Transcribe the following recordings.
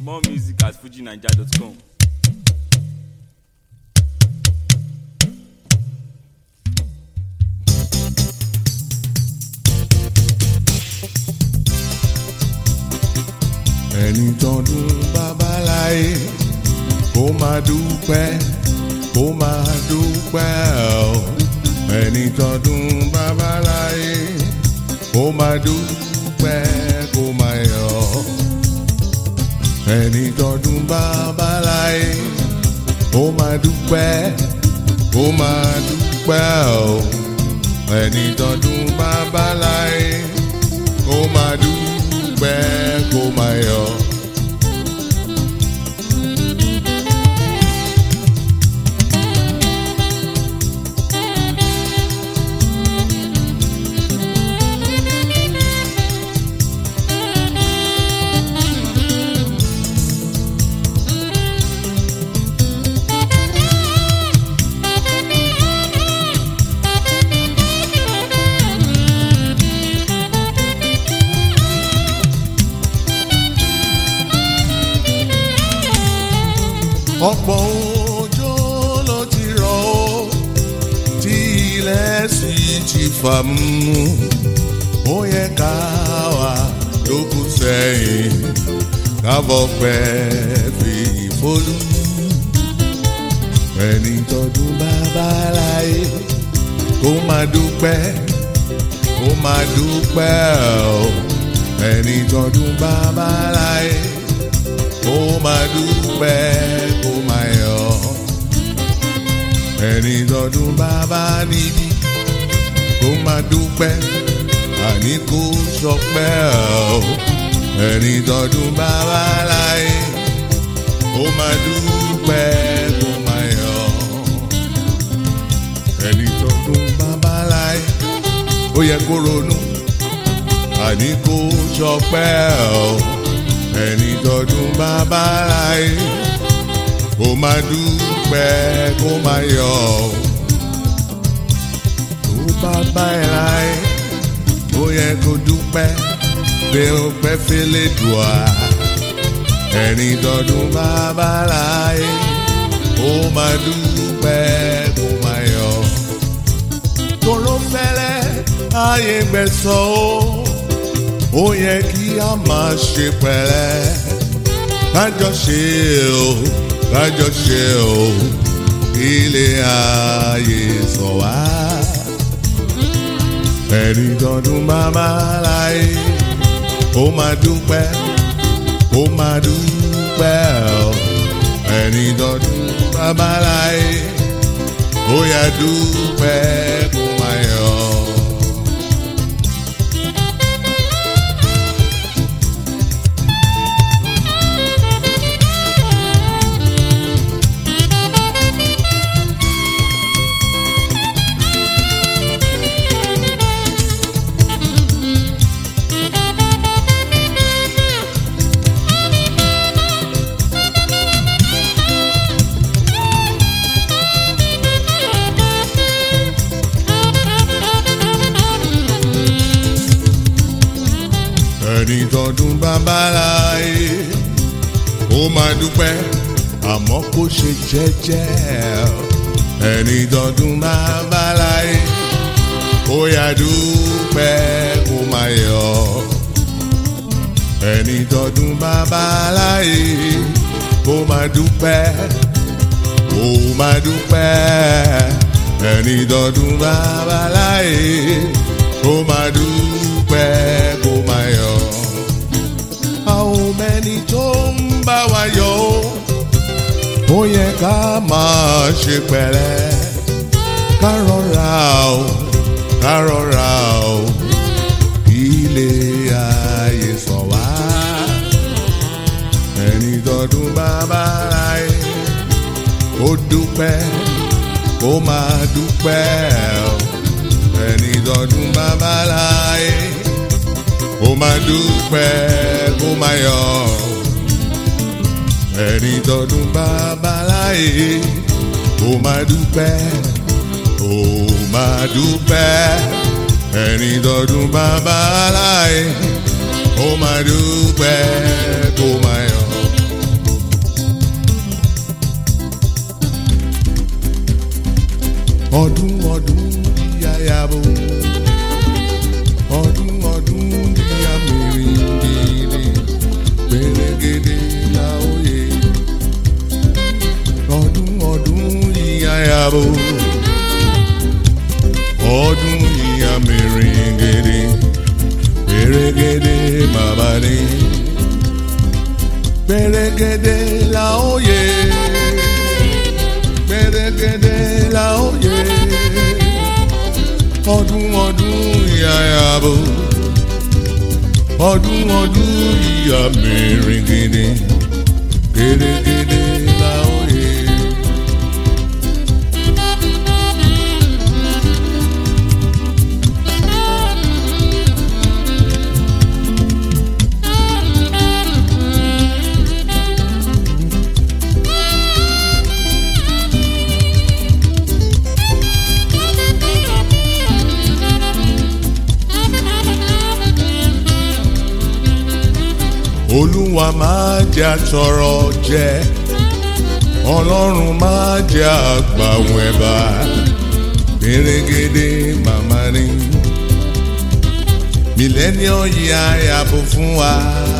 More music at fujinaija.com. ẹni tọdún babaláyé kó máa dúpẹ́ kó máa dúpẹ́ o ẹni tọdún babaláyé kó máa dúpẹ́ kó máa yọ̀ ẹni tọdún babaláyé kó máa dúpẹ́ kó máa dúpẹ́ o ẹni tọdún babaláyé kó máa dúpẹ́ kó máa yọ̀. ọ̀pọ̀ òjò ló ti rọ̀ ó tí ilẹ̀ sì ti fà mú ó yẹ ká wà lókù sẹ́yìn kábọ̀ pẹ́ fi ìfolú ẹni tọdún bàbá láyé kó máa dúpẹ́ kó máa dúpẹ́ o ẹni tọdún bàbá láyé kó máa dúpẹ́ kó máa yọ̀ ẹni tọdún bàbá níbí kó máa dúpẹ́ àní kó sọpẹ́ o ẹni tọdún bàbá láyé kó máa dúpẹ́ kó máa yọ̀ ẹni tọdún bàbá láyé ó yẹ kó ronú àní kó sọpẹ́ o ẹni tọdún bàbá láyé kó máa dúpẹ́ kó máa yọ̀ tó bàbá ẹ̀ láyé ó yẹ kó dúpẹ́ bí ó pẹ́ fẹ́lẹ́ dùà ẹni tọdún bàbá láyé kó máa dúpẹ́ kó máa yọ̀ tóró fẹ́lẹ́ ayé gbẹ̀sọ̀ ó ó yẹ kí a máa ṣe pẹ̀lẹ́ kájọ ṣe o kájọ ṣe o ilé ayé sọ wá ẹni tọdún bàbá láyé ó máa dúpẹ́ ó máa dúpẹ́ o ẹni tọdún bàbá láyé ó yá dúpẹ́ kó máa yọ̀. ẹni tọdún bàbá láyé ó máa dúpẹ́ àmọ́ kó ṣe jẹ́jẹ́ ẹni tọdún bàbá láyé ó yá dúpẹ́ kó máa yọ̀ ẹni tọdún bàbá láyé ó máa dúpẹ́ ó máa dúpẹ́ ẹni tọdún bàbá láyé ó máa dúpẹ́ kó máa yọ̀ àwọn mẹ́ni tó ń bá wa yọ̀ ó ó yẹ ká máa ṣe pẹ̀lẹ́ ká rọra o ká rọra o ilé ayé sọ wá ẹni tọdún bàbá láyé ó dúpẹ́ ó máa dúpẹ́ o ẹni tọdún bàbá láyé ó máa dúpẹ́ kó máa yọ̀ ẹni tọdún bàbá láyé ó máa dúpẹ́ ó máa dúpẹ́ ẹni tọdún bàbá láyé ó máa dúpẹ́ kó máa yọ̀ ọdún ọdún yíyáyàbò ọdún ọdún yíyá mèrègèdè mèrègèdè láòyè ọdún ọdún yíyáyàbò ọdún yíyá mèrègèdè mèrègèdè bàbá ni mèrègèdè láòyè mèrègèdè láòyè ọdún ọdún ìyàyàbò ọdún ọdún ìyà mèrègèdè gèdègèdè láòyè. olúwa máa jẹ́ àtọrọ jẹ ọlọ́run máa jẹ́ àgbàwọ̀n ẹ̀bà pérégedé màmá ni mílẹ́níọ̀ yìí àyàbò fún wa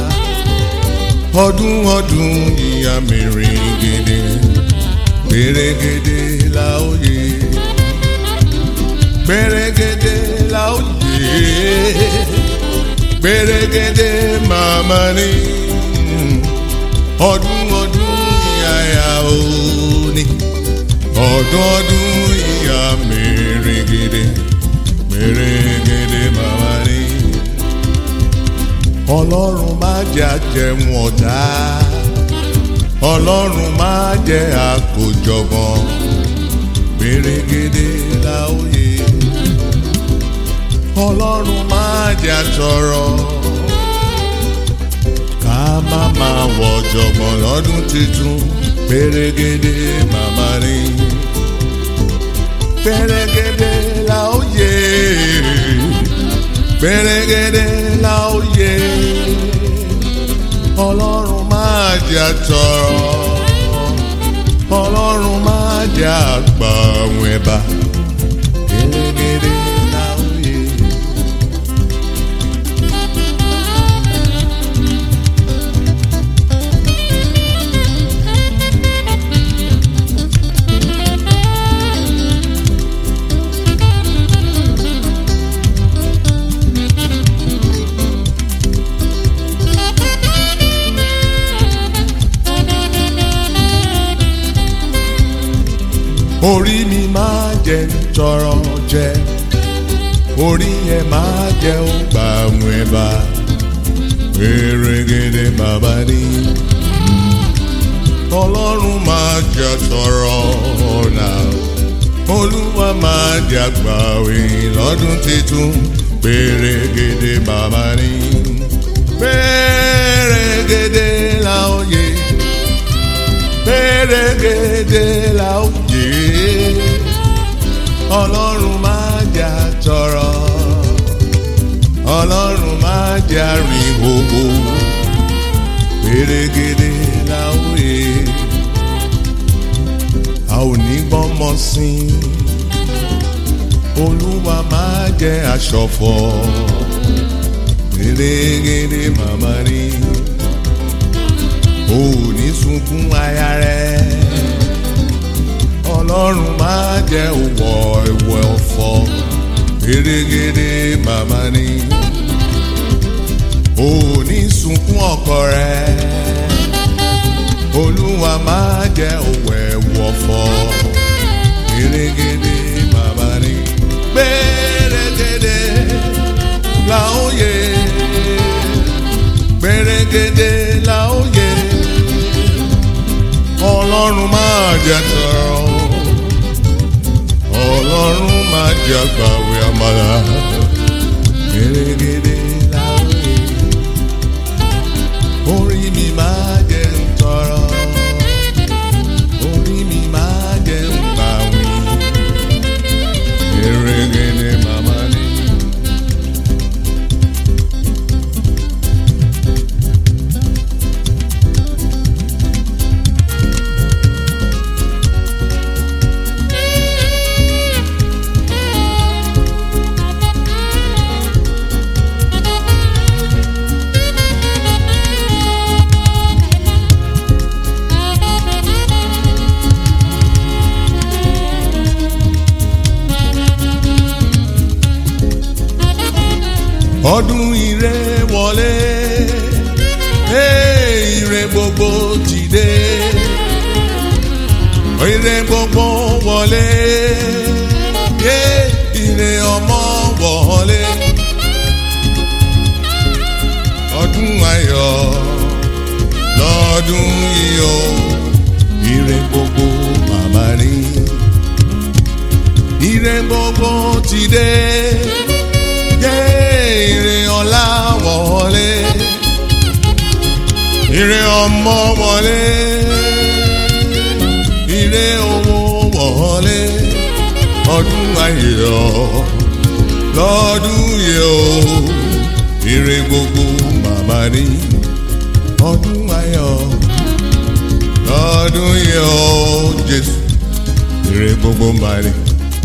ọdún ọdún yìí mèrègèdè pérégedé láòyè pérégedé láòyè gbèrègèdè màmá ni ọdún ọdún ìyáyà òní ọdún ọdún ìyá mèrègèdè mèrègèdè màmá ni ọlọ́run má jẹ́ àjẹmú ọ̀tá ọlọ́run má jẹ́ àkójọgbọ́n mèrègèdè láòyè ọlọ́run máa jẹ́ àtọ̀rọ̀ ká má máa wọ̀ jọ̀gbọ̀n lọ́dún tuntun pérégedé màmá rí pérégedé la ó yẹ pérégedé la ó yẹ ọlọ́run máa jẹ́ àtọ̀rọ̀ ọlọ́run máa jẹ́ àgbà àwọn ẹ̀bà pérégedé. orí mi máa jẹ tọrọ jẹ orí yẹn máa jẹ ó gbà àwọn ẹ̀bà pèrègèdè bàbá ní. ọlọ́run máa jẹ tọrọ náà olúwa máa jẹ àgbàwé lọ́dún tuntun pèrègèdè bàbá ní. pèrègèdè làwọn yẹ pèrègèdè làwọn yẹ ọlọ́run máa jà tọrọ ọlọ́run máa jà rìn gbogbo pèrègèdè làwọn yẹ a ò ní gbọ́mọ sí olúwa máa jẹ aṣọ̀fọ̀ pèrègèdè màmá rí o ò ní sunkún aya rẹ ọlọ́run máa jẹ́ òwò ìwọ̀ ọ̀fọ̀ gèrègèrè màmá ni o ò ní sunkún ọkọ rẹ olúwa máa jẹ́ òwò ìwọ̀ ọ̀fọ̀ gèrègèrè màmá ni gbèrègèrè làóye gbèrègèrè làóye ọlọ́run máa jẹ́ tọrọ ọlọ́run máa jẹ́ àgbàwé àmàlà gèrègèrè láwé orí mi máa jẹ́ tọrọ orí mi máa jẹ́ gbàwé gèrègèrè màmá ni. ọdún ire wọlé Hey, ire gbogbo ti dé ire gbogbo wọlé Yeah, ire ọmọ wọlé ọdún ayọ̀ lọ́dún yìí o ire gbogbo màmá rí ire gbogbo ti dé Yeah, ire ọlá wọlé ire ọmọ wọlé ire owó wọlé ọdún ayọ̀ lọ́dún yìí o ire gbogbo màmá ní ọdún ayọ̀ lọ́dún yìí o Jésù ire gbogbo màmá ní.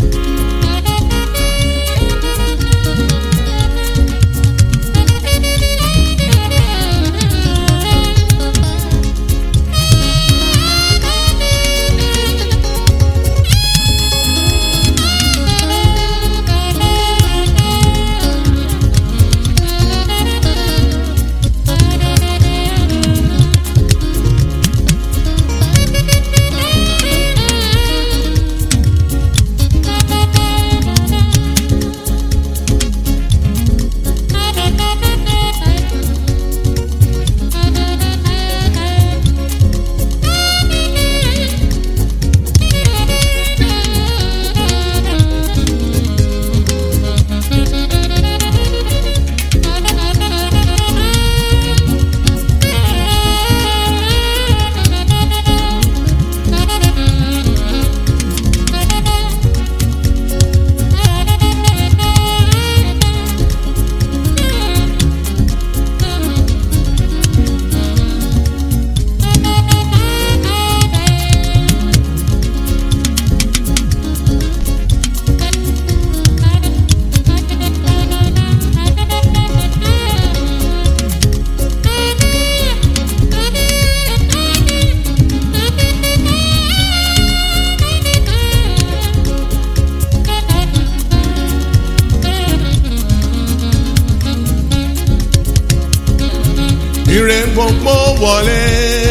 ire gbogbo wọlé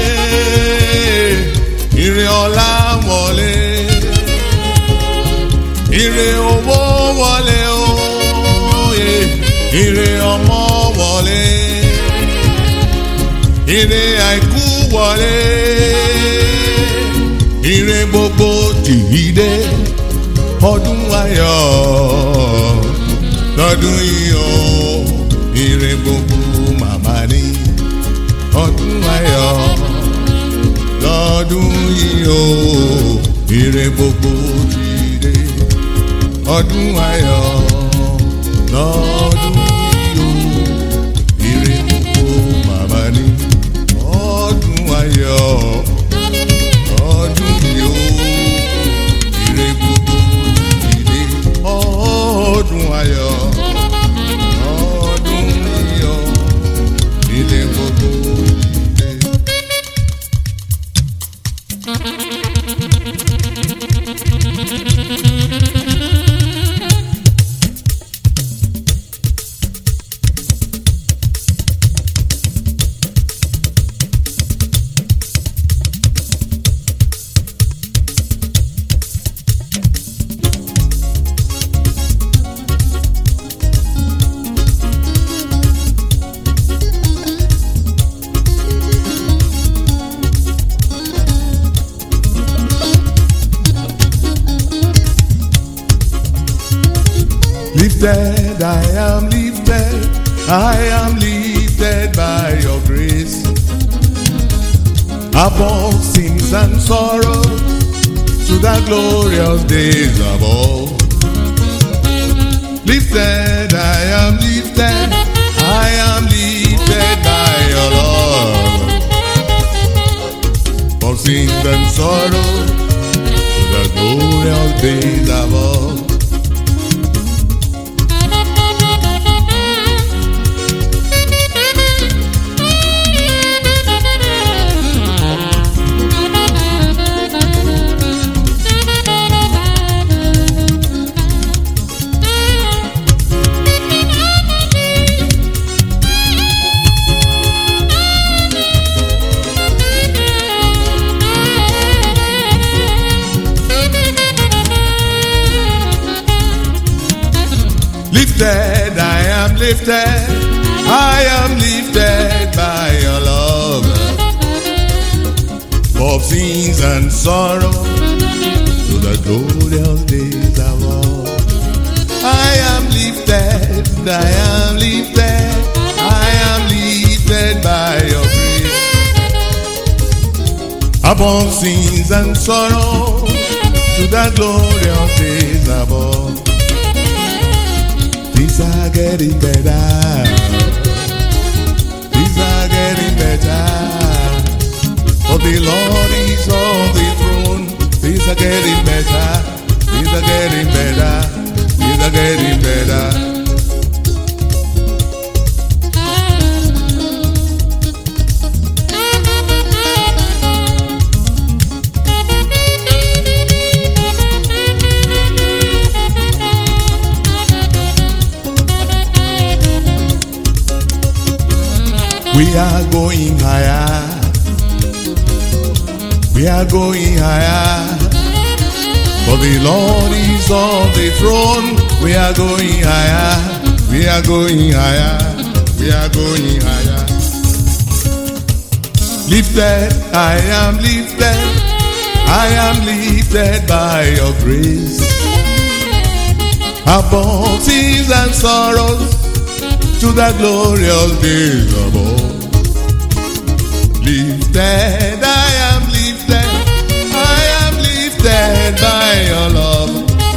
ire ọlá wọlé ire owó wọlé oye ire ọmọ wọlé ire àìkú wọlé ire gbogbo tìhídé ọdún ayọ̀ lọ́dún yìí o ire gbogbo màmá ní ọdún ayọ̀ lọ́dún yìí o ire gbogbo ti dé ọdún ayọ̀ lọ́dún yìí o ire gbogbo màmá ní ọdún ayọ̀ lọ́dún yìí o ire gbogbo ti dé ọdún ayọ̀ lọ́dún yìí o ire gbogbo ti dé. Lifted, I am lifted, I am lifted by your grace. Above sins and sorrow, to the glorious days above. Lifted, I am lifted, I am lifted by your love. Above sins and sorrow, to the glorious days above. lifted, I am lifted, I am lifted by your love. Of sins and sorrow to the glorious days above. I am lifted, I am lifted, I am lifted by your grace. Above sins and sorrow to the glorious days above. Things are getting better. Things are getting better. For the Lord is on the throne. Things are getting better. Things are getting better. Things are getting better. We are going higher. We are going higher. For the Lord is on the throne. We are going higher. We are going higher. We are going higher. Lifted, I am lifted. I am lifted by your grace. Above sins and sorrows to the glorious days above. Lifted, I am lifted, I am lifted by your love.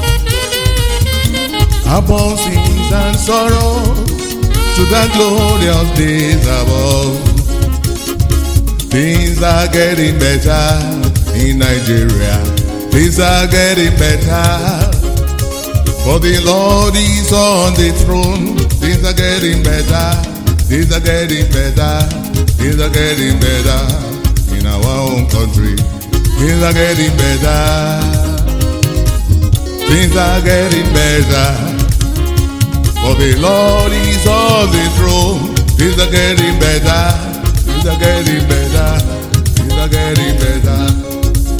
Above sins and sorrow to the glorious days above. Things are getting better in Nigeria. Things are getting better. For the Lord is on the throne. Things are getting better. Things are getting better. Things are getting better in our own country. Things are getting better. Things are getting better. For the Lord is on the throne. Things are getting better. Things are getting better. Things are getting better.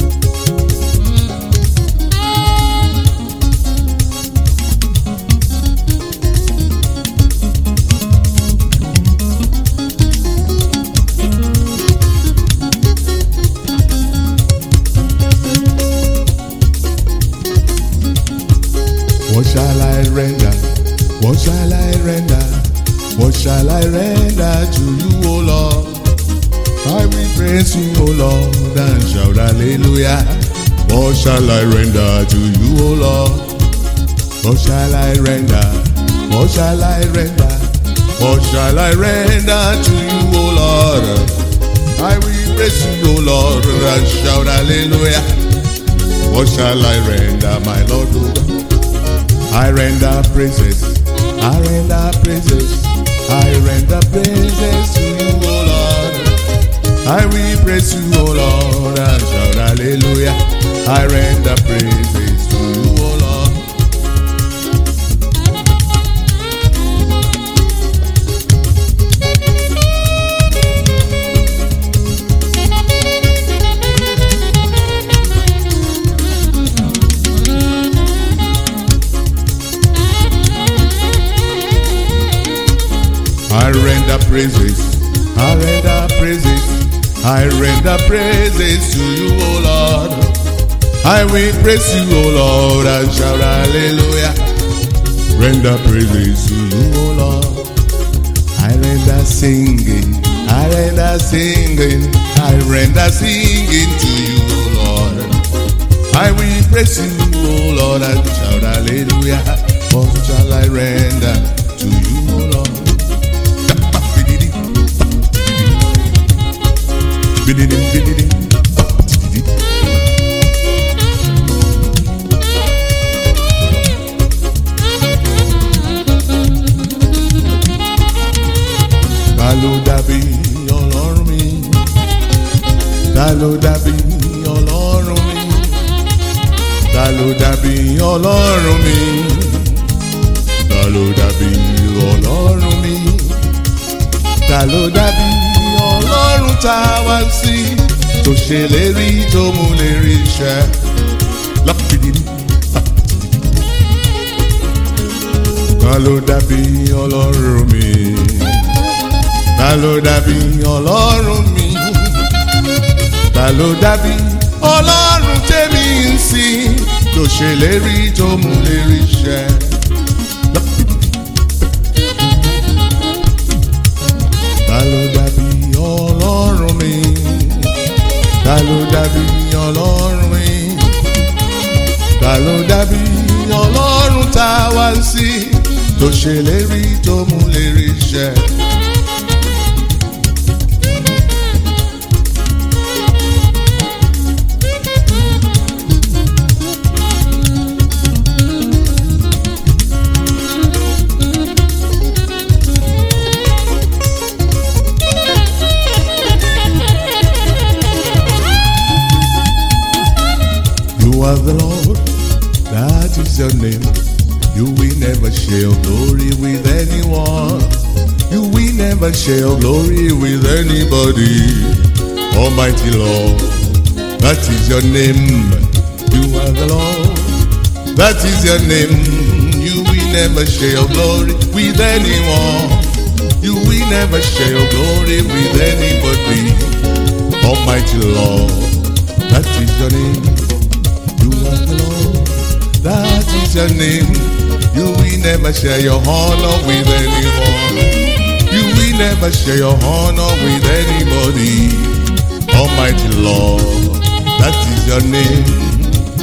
What shall I render? What shall I render? What shall I render to you, O Lord? I will praise you, O Lord, and shout hallelujah. What shall I render to you, O Lord? What shall I render? What shall I render? What shall I render to you, O Lord? I will praise you, O Lord, and shout hallelujah. What shall I render, my Lord? O God? I render praises, I render praises, I render praises to you, O Lord. I will praise you, O Lord, and shout hallelujah. I render praises to you, O Lord. I render praises, I render praises, I render praises to you, O Lord. I will praise you, O Lord, and shout hallelujah. Render praises to you, O Lord. I render singing, I render singing, I render singing to you, O Lord. I will praise you, O Lord, and shout hallelujah. What shall I render to you, O Lord? Bididim, bididim. Ta ló dàbí ọlọ́run mi? Ta ló dàbí ọlọ́run mi? Ta ló dàbí ọlọ́run mi? Ta ló dàbí ọlọ́run mi? Ta ló dàbí ọlọ́run tá a wá sí? Tó ṣèlérí tó mú lè rí iṣẹ́. Lọ́pìdìrí. Ta ta ló dàbí ọlọ́run mi ta ló dàbí ọlọ́run mi ta ló dàbí ọlọ́run tèmi ń sìn tó ṣèlérí tó mú lérí ṣẹ. ta ló dàbí ọlọ́run mi ta ló dàbí ọlọ́run mi ta ló dàbí ọlọ́run tá a wá sí tó ṣèlérí tó mú lérí ṣẹ. You are the Lord, that is your name. You will never share your glory with anyone. You will never share your glory with anybody. Almighty Lord, that is your name. You are the Lord, that is your name. You will never share your glory with anyone. You will never share your glory with anybody. Almighty Lord, that is your name. You are the Lord, that is your name. You will never share your honor with anyone. You will never share your honor with anybody. Almighty Lord, that is your name.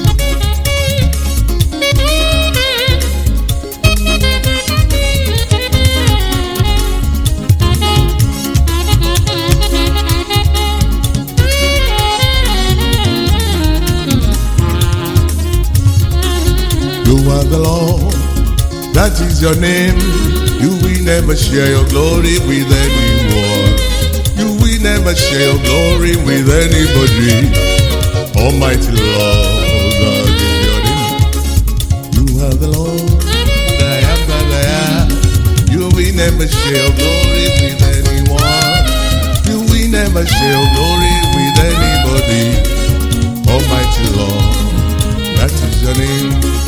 You are the Lord, that is your name. You will never share your glory with anyone. You will never share your glory with anybody. Almighty Lord, that is your name. You are the Lord, I am that I am. You will never share your glory with anyone. You will never share your glory with anybody. Almighty Lord, that is your name.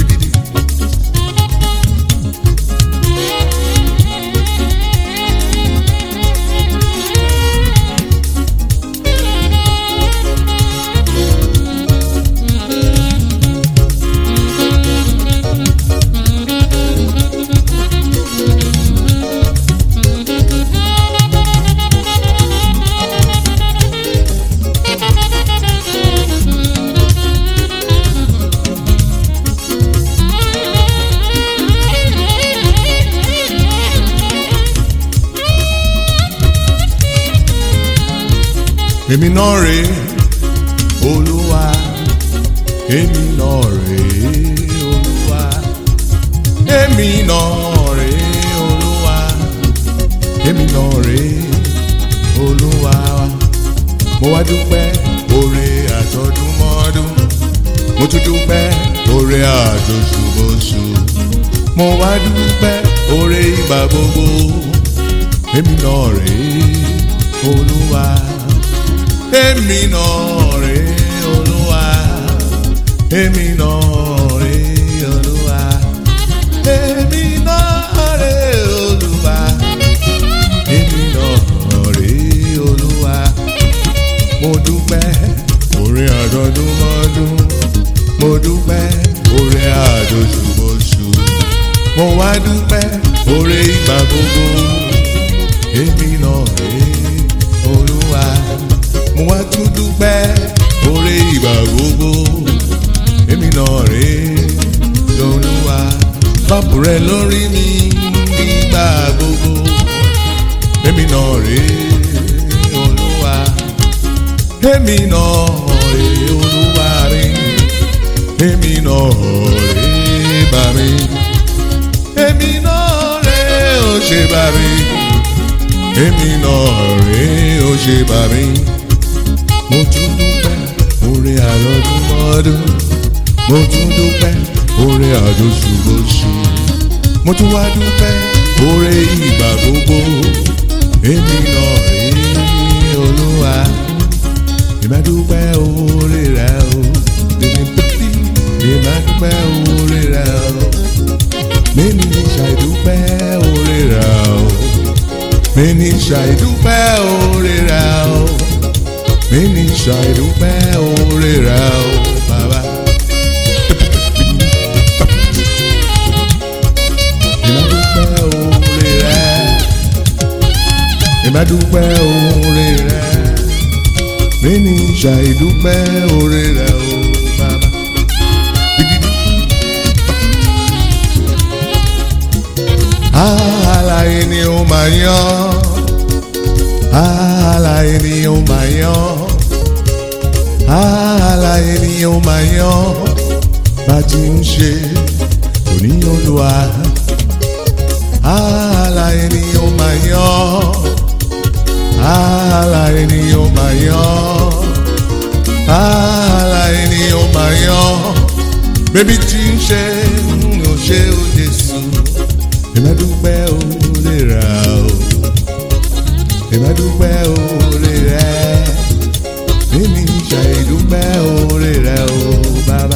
èmi náà rè é olúwa èmi náà rè é olúwa èmi náà rè é olúwa èmi náà rè é olúwa mo wá dúpẹ́ oore àtọdúnmọ́dún mo tún dúpẹ́ oore àtòṣùbọ̀ṣù mo wá dúpẹ́ oore ìgbà gbogbo èmi náà rè é olúwa èmi náà rè é olúwa èmi náà rè é olúwa èmi náà rè é olúwa èmi náà rè é olúwa mo dúpẹ́ oore àdọ́dúnmọ́dún mo dúpẹ́ oore àdóṣùbọ̀ṣù mo wá dúpẹ́ oore ìgbà gbogbo èmi náà rè é olúwa mo wá tún dúpẹ́ oore ìgbà gbogbo èmi náà rè é lọ́lúwa bábù rẹ lórí mi nígbà gbogbo èmi náà rè é olúwa èmi náà rè é olúwa rè èmi náà rè é bá mi èmi náà rè é ó ṣe bá mi èmi náà rè é ó ṣe bá mi mo tún dúpẹ́ oore àlọ́dúnmọ́dún mo tún dúpẹ́ oore àdóṣùbọ̀ṣù mo tún wá dúpẹ́ oore ìgbà gbogbo èmi náà rí olúwa ìmá dúpẹ́ oore rẹ o èmi pẹ́ẹ́lí ìmá dúpẹ́ oore rẹ o mímí ṣàìdúpẹ́ mi ní ṣàìdúpẹ́ oore rẹ̀ o mi ní ṣàìdúpẹ́ oore rẹ̀ o bàbá. ìmọ̀dúpẹ́ oore rẹ̀ ìmọ̀dúpẹ́ oore rẹ̀ mi ní ṣàìdúpẹ́ oore rẹ̀ o bàbá. Àlàyé ni ó máa yan. Àlàyé ni ó máa yan. Àlàyé ni ó máa yan. Bá ti ń ṣe òní olúwa. Àlàyé ni ó máa yan. Àlàyé ni ó máa yan. Àlàyé ni ó máa yan. Bébí tí ń ṣe ń ṣe ó Jésù ìmọ̀dúpẹ́ òòlè rà o ìmọ̀dúpẹ́ òòlè rẹ̀ mímí ṣàìdúpẹ́ òòlè rẹ̀ o bàbá.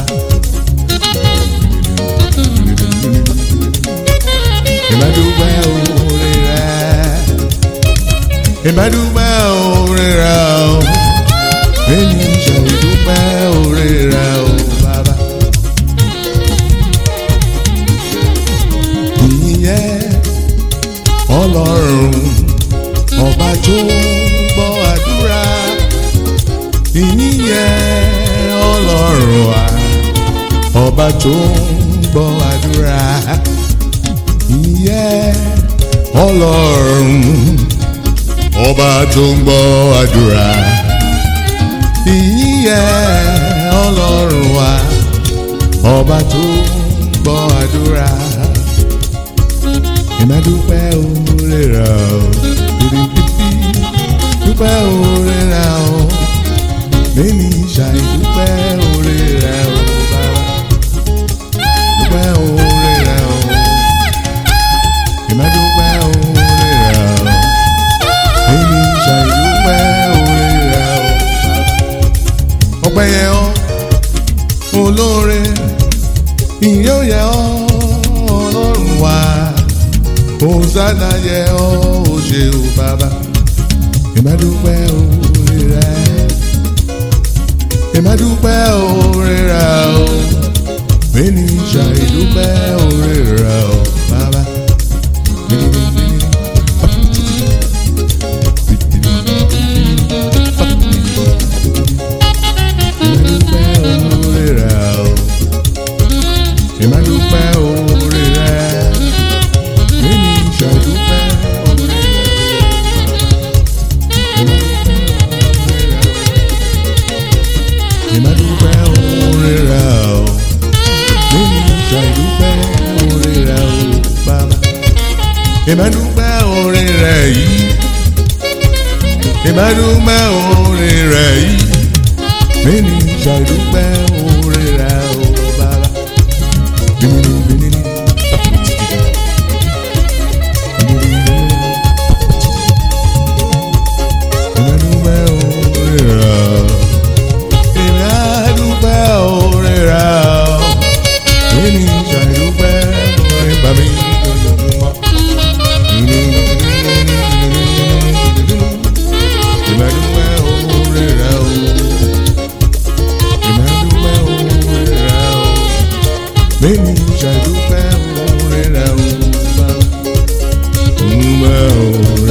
ìmọ̀dúpẹ́ òòlè rẹ̀ ìmọ̀dúpẹ́ òòlè rẹ̀ o mímí ṣàìdúpẹ́ òòlè rẹ̀ o bàbá. ìyẹn ọlọ́run ọba tó ń gbọ́ àdúrà ìyẹn ọlọ́run wa ọba tó ń gbọ́ àdúrà ìyẹn ọlọ́run ọba tó ń gbọ́ àdúrà ìyẹn ọlọ́run wa ọba tó ń gbọ́ àdúrà ìmọ̀dúpẹ́ òòrè rà ó pìrìpìpì dúpẹ́ òòrè rà ó lẹ́ni ṣàìdúpẹ́ òòrè rà ó bàbá dúpẹ́ òòrè rà ó ìmọ̀dúpẹ́ òòrè rà ó lẹ́ni ṣàìdúpẹ́ òòrè rà ó bàbá ọpẹ́ yẹ ọ́ olóore ìyẹ́ òyẹ ọ́ ọlọ́run wá hosanna yẹ ọ́ o ṣé o bàbá ìmọ̀dúpẹ́ oore rẹ̀ ìmọ̀dúpẹ́ oore rẹ̀ o mẹ́ni ṣàìdúpẹ́ oore rẹ̀ o bàbá. ìmọ̀dúpẹ́ oore rẹ̀ o ìmọ̀dúpẹ́ oore rẹ̀ mẹ́ni ṣàìdúpẹ́ oore rẹ̀ ìmọ̀dúpẹ́ oore rẹ̀ o mẹ́ni ṣàìdúpẹ́ oore rẹ̀ o bàbá ìmọ̀dúpẹ́ oore rẹ̀ yìí ìmọ̀dúpẹ́ oore rẹ̀ yìí mẹ́ni ṣàìdúpẹ́ oore rẹ̀ o bàbá. Ìmọ̀dúpẹ́ oore rẹ̀ o. Ìmọ̀dúpẹ́ oore rẹ̀ o. Mẹ́ni ṣàìdúpẹ́ oore bàmí lójoojúmọ́. Ìmọ̀dúpẹ́ oore rẹ̀ o. Ìmọ̀dúpẹ́ oore rẹ̀ o. Mẹ́ni ṣàìdúpẹ́ oore rẹ̀ o. Bàbá. Ìmọ̀ oore